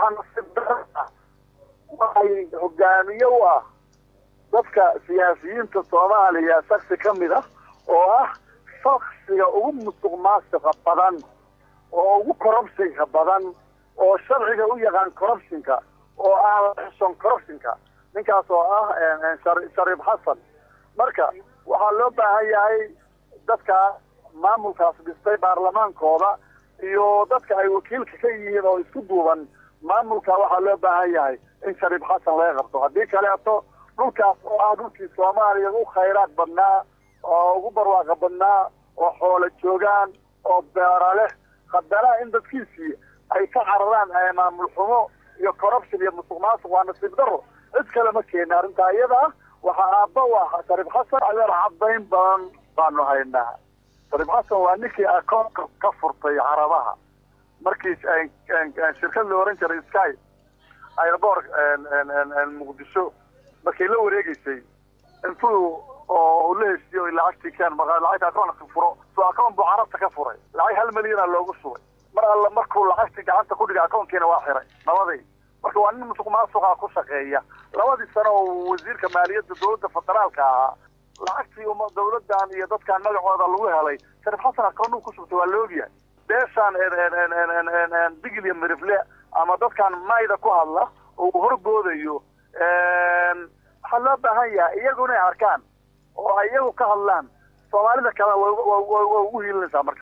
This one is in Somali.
waxaa nasiib dara waxay hogaamiye u ah dadka siyaasiyiinta soomaaliya shaksi ka mid ah oo ah shaksiga ugu musuq maasiqa badan oo ugu corruptionka badan oo sharciga u yaqaan corruptionka oo aan xison corruptionka ninkaas oo ah shariif xasan marka waxaa loo baahan yahay dadka maamulkaas dhistay baarlamaankooda iyo dadka ay wakiilka ka yihiin oo isku duuban maamulka waxaa loo baahan yahay in shariif xasan laga qabto haddii kaleeto dhulkaas oo ah dhulkii soomaaliya ugu khayraad badnaa oo ugu barwaaqa badnaa oo xoolo joogaan oo beera leh haddana in dadkiisii ay ka cararaan maamul xumo iyo corruption iyo musuq maasuq waa nasiib daro cid kale ma keena arrintaa iyada ah waxaa aabba u ah shariif xasan adeer cadayn badan baanu haynaa shariif xasan waa ninkii akoonka ka furtay carabaha markii shirkad la oran jiray sky airport muqdisho markay la wareegeysay intuu oo uu la heshiiyo lacagtii keen lacagta akoonka furo soo akoon buu carabta ka furay lacag hal milyana loogu shubay mar alla markuu lacagtii gacanta ku dhigay akoonkiina waa xiray nabadii marka waa nin musuq maasuqa ku shaqeeya labadii sano oo wasiirka maaliyadda dowladda federaalka ahaa lacagtii uma dawladdan iyo dadkan magacooda lagu helay shariif xasan akoonuu ku shubtay waa la ogyahay beeshaan digil iyo mirifle ama dadkan mayda ku hadla oo uu horboodayo waxaa loo baahan yahay iyagu inay arkaan oo ay iyagu ka hadlaan soomaalida kale waa ugu hiilinaysaa marka